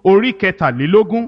orí kẹtàlélógún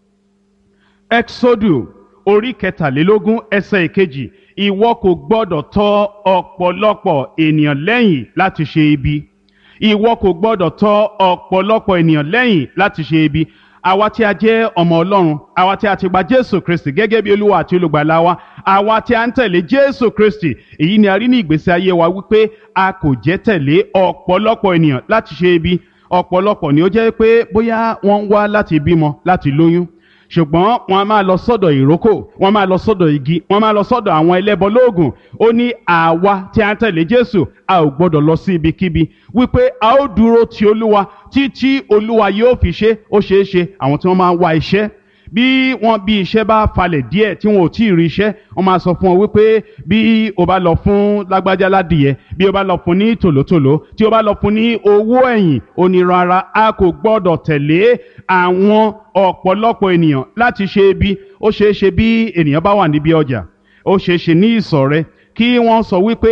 exodu orí kẹtàlélógún ẹsẹ̀ ìkejì ìwọ kò gbọ́dọ̀ tọ ọ̀pọ̀lọpọ̀ ènìyàn lẹ́yìn láti ṣe ibi ìwọ kò gbọ́dọ̀ tọ ọ̀pọ̀lọpọ̀ ènìyàn lẹ́yìn láti ṣe ibi àwa tí a jẹ́ ọmọ ọlọ́run àwa tí a ti gba jésù kristi gẹ́gẹ́ bí olúwa àti olùgbàlà wa àwa tí a ń tẹ̀lé jésù kristi èyí ni a rí ní ìgbésí ayé wa wípé a kò jẹ́ tẹ̀lé ọ̀pọ̀lọpọ̀ ènìyàn láti ṣe ibi ọ̀pọ̀lọpọ̀ ni ó jẹ́ pé bóyá wọ́n ń wá láti bímọ láti lóyún ṣùgbọ́n wọ́n a máa lọ sọ́dọ̀ ìrókò wọ́n máa lọ sọ́dọ̀ igi wọ́n máa lọ sọ́dọ̀ àwọn ẹlẹ́bọ lóògùn ó ní àwa tí a ń tẹ̀lé jésù a ò gbọ́dọ̀ lọ sí ibikíbi wípé a ó dúró ti olúwa títí olúwa yóò fi ṣe ó ṣeé ṣe àwọn tí wọ́n máa ń wá iṣẹ́ bí wọ́n bí iṣẹ́ bá falẹ̀ díẹ̀ tí wọn ò tí ì rí iṣẹ́ wọ́n máa sọ fún ọ wípé bí o bá lọ fún lágbájá ládìyẹ bí o bá lọ fún ní tòlótòló tí o bá lọ fún ní owó ẹ̀yìn onírara a kò gbọ́dọ̀ tẹ̀lé àwọn ọ̀pọ̀lọpọ̀ ènìyàn láti ṣe ibi ó ṣeé ṣe bí ènìyàn bá wà níbi ọjà ó ṣeé ṣe ní ìsọ̀ rẹ kí wọ́n sọ wípé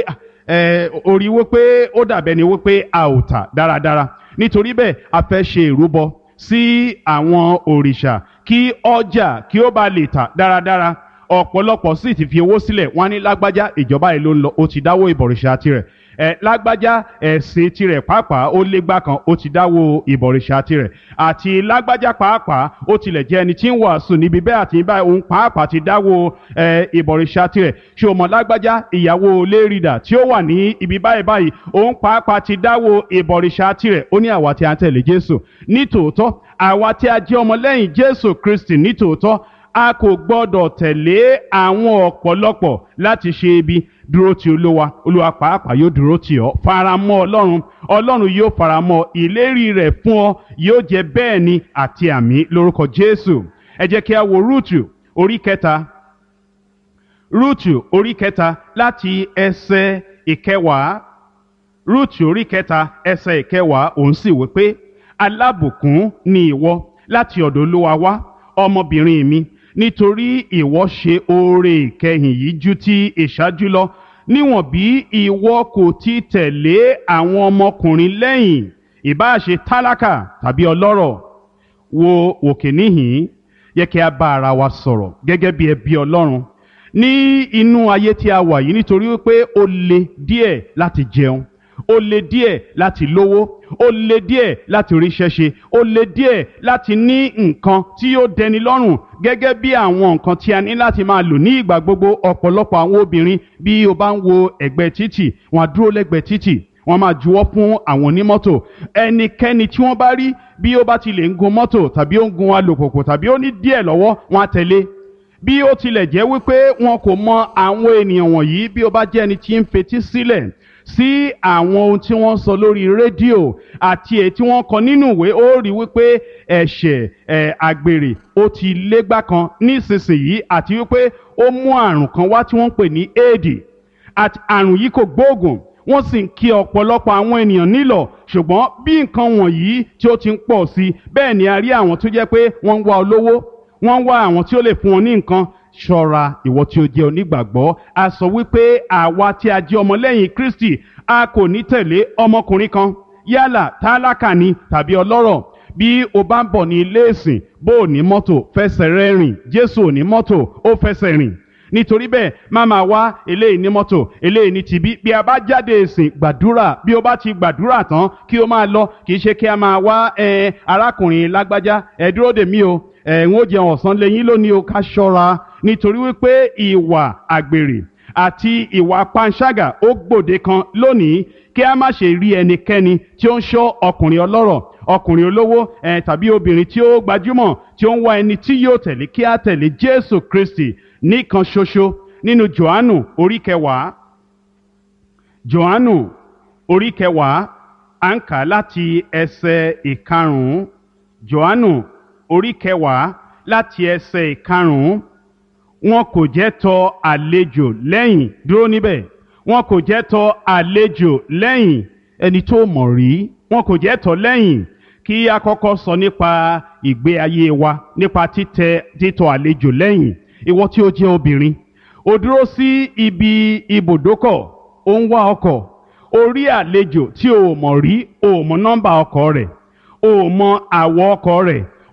orí wípé ó dàbẹ́ ni wípé a ò tà dáradára nítorí bẹ́ẹ̀ a fẹ́ ṣe ìrúbọ sí àwọn òrìṣà kí ọjà kí ó bá lè tà dáradára ọ̀pọ̀lọpọ̀ sì ti fi owó sílẹ̀ wọ́n á ní lágbájá ìjọba yìí ló ń lọ ó ti dáwó ìbọ̀rìṣà tirẹ̀ ẹ lágbájá ẹ̀sìn tirẹ̀ pàápàá ó légbá kan ó ti dáwó ìbọ̀rìṣà tirẹ̀ àti lágbájá pàápàá ó tilẹ̀ jẹ́ ẹni tí ń wàásù níbi bẹ́ẹ̀ àti báyìí òun pàápàá ti dáwó ẹ ìbọ̀rìṣà tirẹ̀ ṣé o mọ̀ lágbájá ìyàwó lérìdà tí ó wà ní ibi báyìí báyìí òun pàápàá ti dáwó ìbọ̀rìṣà tirẹ̀ ó ní àwa tí a ń tẹ̀lé Jésù nítòótọ́ àwa tí a jẹ́ ọmọlẹ́yìn Jésù Kristi nítòótọ́ a kò gbọ́dọ̀ tẹ̀lé àwọn ọ̀pọ̀lọpọ̀ láti ṣe ibi dúró ti olúwa olúwa pàápàá yóò dúró tì ọ́ faramọ́ ọlọ́run ọlọ́run yóò faramọ́ ìlérí rẹ̀ fún ọ yóò jẹ́ bẹ́ẹ̀ ni àti àmì lórúkọ jésù ẹ jẹ́ kí a wo rúùtù orí kẹta rúùtù orí kẹta láti ẹsẹ̀ ìkẹwàá rúùtù orí kẹta ẹsẹ̀ ìkẹwàá òun sì wí pé alábùkún ni ìwọ láti ọ̀dọ̀ olúwa wá ọmọbìnrin mi nítorí ìwọ ṣe oore ìkẹyìn yìí ju ti ìṣáájú lọ níwọ̀n bí ìwọ kò ti tẹ̀lé àwọn ọmọkùnrin lẹ́yìn ìbáà ṣe tálákà tàbí ọlọ́rọ̀ wo òkè níhìn yẹ kí a bá ara wa sọ̀rọ̀ gẹ́gẹ́ bí ẹbí ọlọ́run ní inú ayé tí a wà yìí nítorí wípé ó le díẹ̀ láti jẹun ó le díẹ̀ láti lówó ó le díẹ̀ láti ríṣẹ́ ṣe ó le díẹ̀ láti ní nǹkan tí yóò dẹni lọ́rùn gẹ́gẹ́ bí àwọn nǹkan tí a ní láti máa lò ní ìgbà gbogbo ọ̀pọ̀lọpọ̀ àwọn obìnrin bí o bá ń wo ẹ̀gbẹ́ títì wọ́n á dúró lẹ́gbẹ̀ẹ́ títì wọ́n máa juwọ́ fún àwọn onímọ́tò ẹnikẹ́ni tí wọ́n bá rí bí ó bá ti lè ń gun mọ́tò tàbí ó ń gun alùpùpù tàbí ó ní díẹ̀ lọ́wọ́ wọ́n á tẹ̀lé bí ó tilẹ̀ jẹ́ wípé wọn kò mọ àwọn ènìyàn wọ̀nyí bí ó bá jẹ́ ẹni tí ń fetí sílẹ̀ sí àwọn ohun tí wọ́n sọ lórí rédíò àti èyí tí wọ́n kọ nínú ìwé ó rí wípé ẹ̀ṣẹ̀ ẹ̀ àgbèrè ó ti légbá kan nísinsìnyí àti wípé ó mú àrùn kan wá tí wọ́n ń pè ní éèdì àti àrùn yìí kò gbóògùn wọ́n sì ń kí ọ̀pọ̀lọpọ̀ àwọn ènìyàn nílọ̀ ṣùgbọ́n bí nǹkan wọ̀nyí tí ó ti ń pọ̀ sí bẹ́ẹ̀ ni a rí àwọn tó jẹ́ pé wọ́n ń wá olówó wọ́n ń wá àwọn tí ó lè fún wọn ní nǹkan ṣọ́ra ìwọ tí ó jẹ́ onígbàgbọ́ a sọ wípé àwa tí a jẹ́ ọmọlẹ́yìn Kristi a kò ní tẹ̀lé ọmọkùnrin kan yálà tálákà ni tàbí ọlọ́rọ̀ bí o bá ń bọ̀ ní ilé ìsìn bó o ní mọ́tò fẹsẹ̀ rẹ rìn Jésù ò ní mọ́tò ó fẹsẹ̀ rìn nítorí bẹ́ẹ̀ má máa wá eléyìí ní mọ́tò eléyìí ní tibí bí a bá jáde ìsìn gbàdúrà bí o bá ti gbàdúrà tán kí o máa lọ kì í ṣe kí a máa wá ẹ arákùnrin lágbájá ẹ dúró dè mí o ẹ ń ó jẹun ọ̀sán lẹ́yìn lónìí o ká ṣọ́ra nítorí wípé ìwà àgbèrè àti ìwà panṣágà ó gbòde kan lónìí kí a má ṣe rí ẹnikẹ́ni tí ó ń ṣọ́ ọkùnrin ọlọ́rọ̀ ọkùnrin olówó ẹ tàbí obìnrin tí ó gbajúmọ̀ tí ó ń wá ẹni tí yóò tẹ̀lé kí a tẹ̀lé Jésù Kristi nìkan ṣoṣo nínú Jòhánù orí kẹwàá Jòhánù orí kẹwàá à ń kà láti ẹsẹ̀ ìkarùn-ún Jòhánù orí kẹwàá láti ẹsẹ̀ ìkarùn-ún wọn kò jẹ́ tọ àlejò lẹ́yìn dúró níbẹ̀ wọn kò jẹ́ tọ àlejò lẹ́yìn ẹni tó mọ̀ rí wọn kò jẹ́ tọ lẹ́yìn kí a kọ́kọ́ sọ nípa ìgbé ayé wa nípa títẹ títọ àlejò lẹ́yìn ìwọ tí ó jẹ́ obìnrin ó dúró sí ibi ibùdókọ̀ ó ń wá ọkọ̀ ó rí àlejò tí o mọ̀ rí o mọ̀ nọ́mbà ọkọ̀ rẹ̀ o mọ̀ àwọ̀ ọkọ̀ rẹ̀